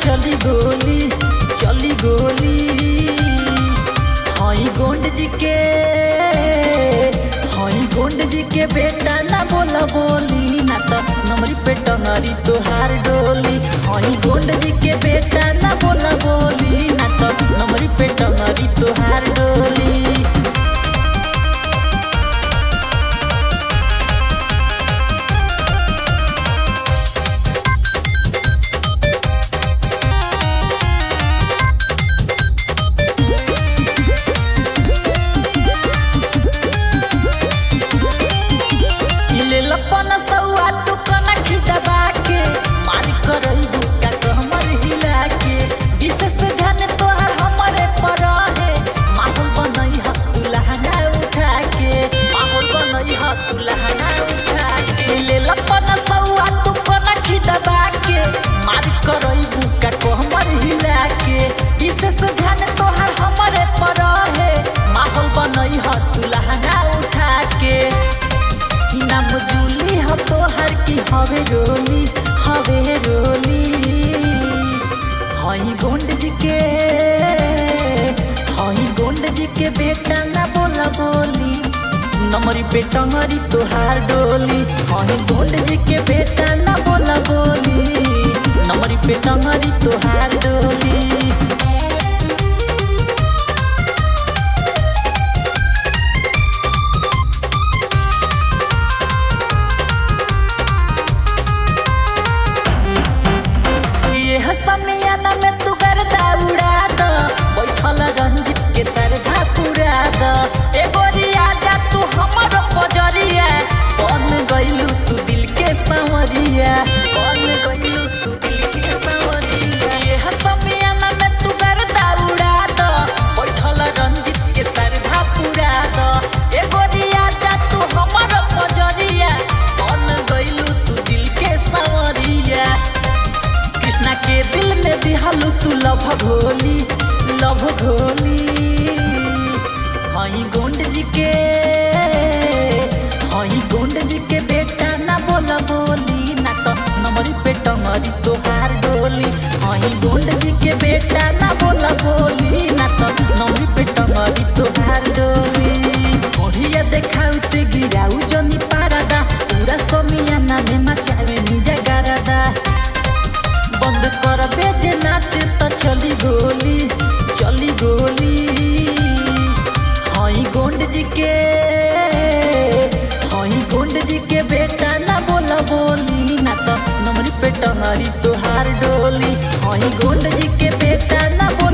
चली गोली चली गोली हई गोंड जी के हई गोंड जी के बेटा ना बोला बोली ना तो नमरी पे टंगरी तोहार डोली हई गोंड जी के बेटा ना बोला बोली ना तो नमरी पे टंगरी तोहार डोली ले लपन सौआ तू कना खिदबा के मार करई बुका कमर हिला के विशेष ध्यान तोहर हमरे पर है माहौल बनई ह तू लहंगा उठा के माहौल बनई ह तू लहंगा उठा के ले लपन सौआ तू कना खिदबा के मार करई बुका कमर हिला के विशेष ध्यान तोहर हमरे पर है माहौल बनई ह तू लहंगा उठा के नाम जूली ह तोहर की हवे रोली हवे रोली हई गोंड जी के हई गोंड जी के बेटा ना बोला बोली नमरी पे टंगरी तोहार डोली हई गोंड जी के बेटा ना बोला बोली नमरी पे टंगरी तोहार डोली ये हसमियाना में तू गर्दा उड़ा द बैठल रंजित के सरधा पुरा द ए गोरिया जा तू हमर पजरिया बन गइलू तू दिल के संवरिया बन गइलू तू दिल के संवरिया ये हसमियाना में तू गर्दा उड़ा द बैठल रंजित के सरधा पुरा द ए गोरिया जा तू हमर पजरिया बन गइलू तू दिल के संवरिया कृष्णा के दिल में दिहलू तू लभ घोली लभ घोली हई गोंड जी के हई गोंड जी के बेटा ना बोला बोली ना तो नमरी पे टंगरी तोहार डोली हई गोंड जी के बेटा ना बोला बोली ना तो नमरी पे टंगरी तोहार डोली बढ़िया देखाउते गिराऊ जनी पारादा पूरा समियाना में मचावे निजा गारादा बंद कर दे जे नाच त चली गोली चली गोली हई गोंड जी के हई गोंड जी के बेटा ना बोला बोली ना तो नमरी पे टंगरी तोहार डोली हई गोंड जी के बेटा ना बोला